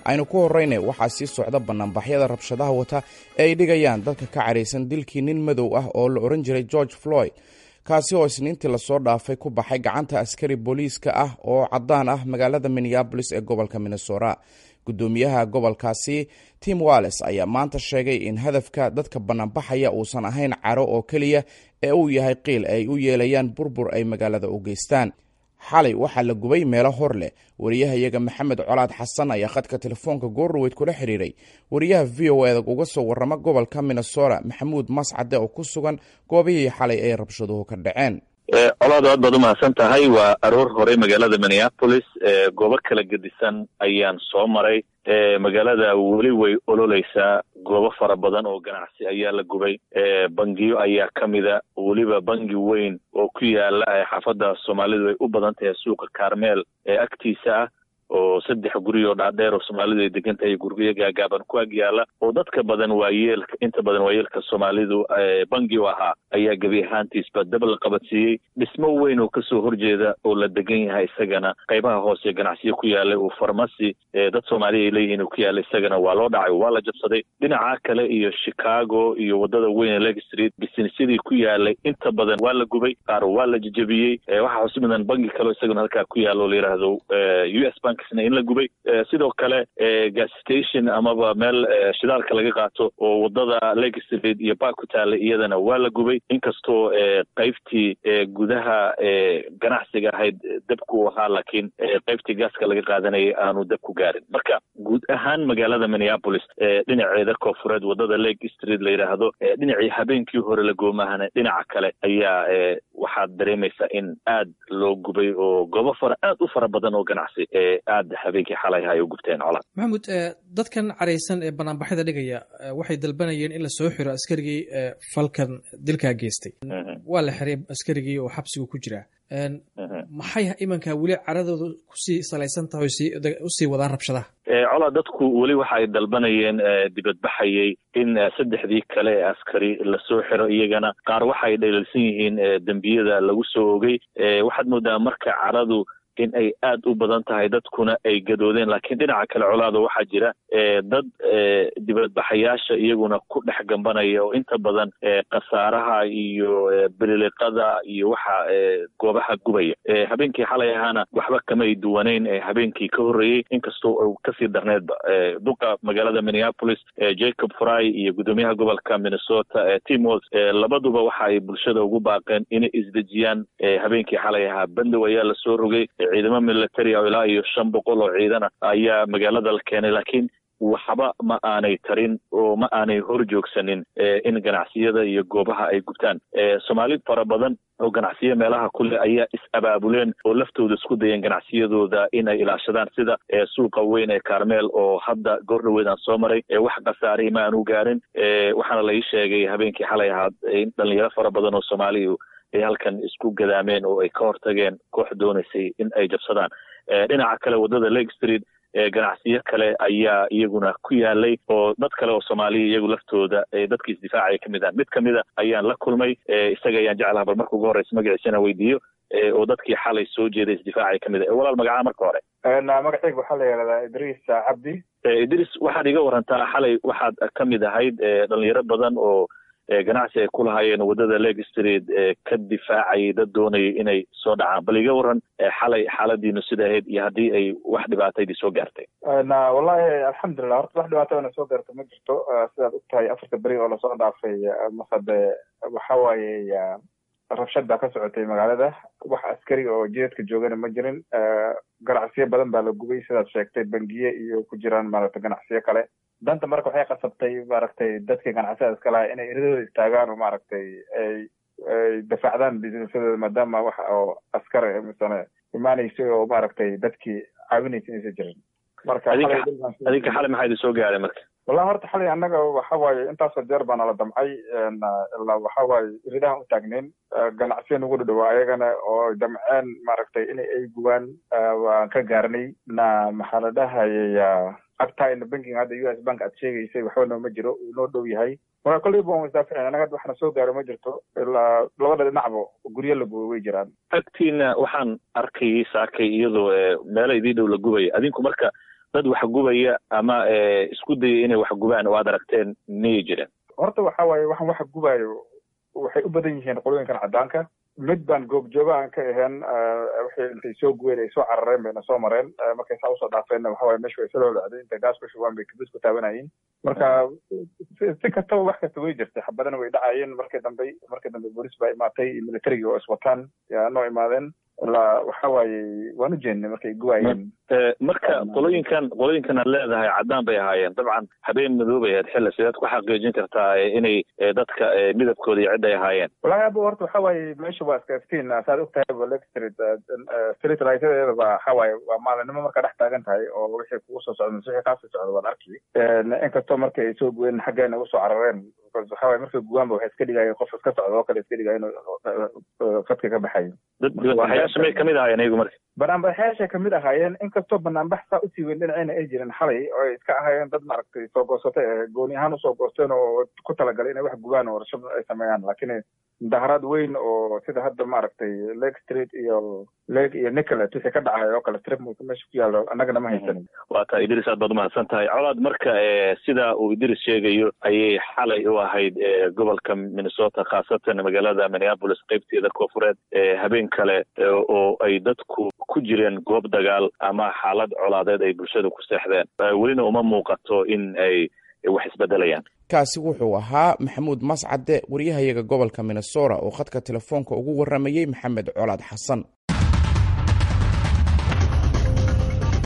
aynu ku horrayna waxaa sii socda bannaanbaxyada rabshadaha wata ee ay dhigayaan dadka ka caraysan dilkii nin madow ah oo la odhan jiray george floyd kaasi oo isniintii lasoo dhaafay ku baxay gacanta askari booliiska ah oo caddaan ah magaalada minneabolis ee gobolka minnesota guddoomiyaha gobolkaasi tim walles ayaa maanta sheegay in hadafka dadka bannaanbaxaya uusan ahayn caro oo keliya ee uu yahay qiil ay u yeelayaan burbur ay magaalada u geystaan xalay waxaa la gubay meelo hor leh wariyahayaga maxamed colaad xasan ayaa khadka telefoonka goorroweyd kula xidhiiray wariyaha v o eda uga soo warrama gobolka minnesota maxamuud mascade oo ku sugan goobihii xalay ay rabshaduhu ka dhaceen colaad aad baad umahadsan tahay waa aroor hore magaalada minneapolis goobo kala gedisan ayaan soo maray magaalada weli way ololeysaa goobo fara badan oo ganacsi ayaa la gubay bangiyo ayaa ka mida weliba bangi weyn oo ku yaala xaafadda soomaalidu ay u badan tahay suuqa carmel ee agtiisa ah oo saddex guri oo dhaadheer oo soomaalidu ay degan tahay guryo gaagaaban ku ag yaala oo dadka badan waayeelka inta badan waayeelka soomaalidu bangi u ahaa ayaa gebi ahaantiisba dab la qabadsiiyey dhismo weyn oo kasoo horjeeda oo la degan yahay isagana qaybaha hoose ganacsiyo ku yaalay oo farmasi dad soomaaliya ay leeyihiin oo ku yaala isagana waa loo dhacay waa la jabsaday dhinaca kale iyo chicago iyo wadada weyn ee leg street bisinesyadii ku yaalay inta badan waa la gubay qaar waa la jejebiyey waxaa xusi mudan bangi kaleo isagana halkaa ku yaala oo la yidhaahdo u s bank in la gubay sidoo kale gas station amaba meel shidaalka laga qaato oo wadada leg street iyo bark ku taala iyadana waa la gubay inkastoo qaybtii gudaha ganacsiga ahayd dabku ahaa laakiin qaybtii gaaska laga qaadanayay aanu dab ku gaarin marka guud ahaan magaalada minneapolis dhinaceeda koofureed wadada leg street la yidhaahdo dhinacii habeenkii hore la goomahana dhinaca kale ayaa waxaad dareemaysaa in aad loo gubay oo goobo fara aad u fara badan oo ganacsi aad habeenkii xalay ay u gubteen colaad maxamuud dadkan caraysan ee banaanbaxyada dhigaya waxay dalbanayeen in la soo xiro askarigii falkan dilkaa geystay waa la xiray askarigii oo xabsigu ku jiraa maxay imanka weli caradooda kusii salaysan tahay usii wadaan rabshadaha colaa dadku weli waxa ay dalbanayeen dibadbaxayay in saddexdii kale ee askari lasoo xiro iyagana qaar waxa ay dhaliilsan yihiin dembiyada lagu soo ogay waxaad moodaa marka caradu in ay aad u badan tahay dadkuna ay gadoodeen laakiin dhinaca kale colaada waxaa jira dad dibadbaxayaasha iyaguna ku dhex gambanaya oo inta badan khasaaraha iyo bililiqada iyo waxa goobaha gubaya habeenkii xalay ahaana waxba kamay duwaneyn habeenkii ka horreeyey inkastoo u kasii darneedba duqa magaalada minneapolis jacob fry iyo guddoomiyaha gobolka minnesota tim walls labaduba waxa ay bulshada ugu baaqeen inay isdejiyaan habeenkii xalay ahaa bandow ayaa lasoo rogay ciidamo military oo ilaa iyo shan boqol oo ciidana ayaa magaalada la keenay laakiin waxba ma aanay tarin oo ma aanay hor joogsanin in ganacsiyada iyo goobaha ay gubtaan soomaali fara badan oo ganacsiyo meelaha kule ayaa is-abaabuleen oo laftooda isku dayeen ganacsiyadooda inay ilaashadaan sida suuqa weyn ee carmel oo hadda goor dhaweed aan soo maray wax khasaarihii ma aanu gaarin waxaana la ii sheegay habeenkii xalay ahaad in dhalinyaro fara badan oo soomaaliya ay halkan isku gadaameen oo ay ka hortageen koox doonaysay in ay jabsadaan dhinaca kale waddada leg street ganacsiyo kale ayaa iyaguna ku yaalay oo dad kale oo soomaaliya iyagu laftooda dadka isdifaacaya kamid ah mid kamida ayaan la kulmay isaga ayaan jeclaha bal marka ugu horeysa magaciisana weydiiyo oo dadkii xalay soo jeeday isdifaacaya kamid ah walaal magacaa marka hore magacayga waxaa la yihahdaa idriis cabdi idriis waxaad iga warantaa xalay waxaad kamid ahayd dhalinyaro badan oo ganacsi ay ku lahaayeen waddada leg street ka difaacayay dad doonayay inay soo dhacaan bal iga waran xalay xaaladiinu sida ahayd iyo haddii ay wax dhibaataydii soo gaartay wallahi alxamdulilah horta wax dhibaato na soo gaarta ma jirto sidaad og tahay afarta beri oo lasoo dhaafay masade waxa waaye rabshad baa ka socotay magaalada wax askari oo jidadka joogana ma jirin ganacsiyo badan baa la gubay sidaad sheegtay bangiye iyo ku jiraan maaragtay ganacsiyo kale danta marka waxay qasabtay maaragtay dadkii ganacsiyada iska lahaa inay eradooda istaagaan oo maaragtay ay ay dafaacdaan businessadooda maadaama waxa oo askar misane imaanaysa oo maaragtay dadkii caawinaysa inaysa jirin marka adinka xalay maxaa idin soo gaaray marka wallahi horta xalay annaga waxa waaye intaasoo jeer baa nala damcay ilaa waxa waaye iridahan u taagnayn ganacsiya nagu dhadhawaa ayagana oo damceen maaragtay in ay gubaan waan ka gaarnay na maxaa la dhahayay agtayna bankiga hadda u s bank aad sheegaysay waxba nooma jiro uu noo dhow yahay marka kolleyba waan isdaaficin annaga hadda waxna soo gaaro ma jirto ilaa labada dhinacba guryo la gubay way jiraan agtiina waxaan arkayay saakay iyadoo meelo idii dhow la gubaya adinku marka dad waxgubaya ama isku dayay inay waxgubaan oo aad aragteen miyay jireen horta waxa waaye waxaan waxa gubayo waxay u badan yihiin qolooyinkan caddaanka mid baan goobjooga aan ka ahayn waxay intay soo guween ay soo carareen bayna soo mareen markay saa usoo dhaafeenna waxa waye meesha way soo lolacday intay gaas ku shubaan bay kabis ku taabanayeen marka si kastaba wax kasta way jirtay xabadana way dhacayeen markii dambe markii dambe booliis baa imaatay iyo militarigii oo iswataan yaa noo imaadeen ilaa waxa waaye waan u jeednay markay guwaayeen marka qolooyinkan qolooyinkan aad leedahay caddaan bay ahaayeen dabcan habeen madoobay ahayd xilli sideed ku xaqiijin kartaa inay dadka midabkooda iyo cid ay ahaayeen walahi abo horta waxa waaye meesha waa iska iftiin saad og tahay lake street street lightyadeeda ba waxa waaye waa maalinimo markaa dhex taagan tahay oo wixii kugu soo socda wixii kaasoo socda waad arki inkastoo marka ay soo guween xaggeena ugu soo carareen because waxa waaye markay guwaanba waxay iska dhigayeen qof iska socda oo kale iska dhigaya inuu fadka ka baxayo dibadbaxayaasha may kamid ahaayeen iyagu marka banaanbaxyaashay kamid ahaayeen inkastoo banaanbax saa usii weyn dhinacayna ay jirin xalay oo ay iska ahaayeen dad maaragtay soo goosatay ee gooni ahaan usoo goosteen oo ku talagalay inay wax gubaan oo warshad ay sameeyaan laakiin mudaharaad weyn oo sida hadda maaragtay lake street iyo lake iyo nicolet wixii ka dhacay oo kale strip meesha ku yaallo annagana ma haysanin waa taa idris aad baad umahadsan tahay colaad marka sida uu idris sheegayo ayay xalay u ahayd gobolka minnesota khaasatan magaalada minneapolis qeybteeda koofureed habeen kale oo ay dadku ku jireen goob dagaal ama xaalad colaadeed ay bulshada ku seexdeen welina uma muuqato in ay wax isbedelayaan kaasi wuxuu ahaa maxamuud mascade waryahayaga gobolka minnesota oo khadka telefoonka ugu waramayey maxamed colaad xasan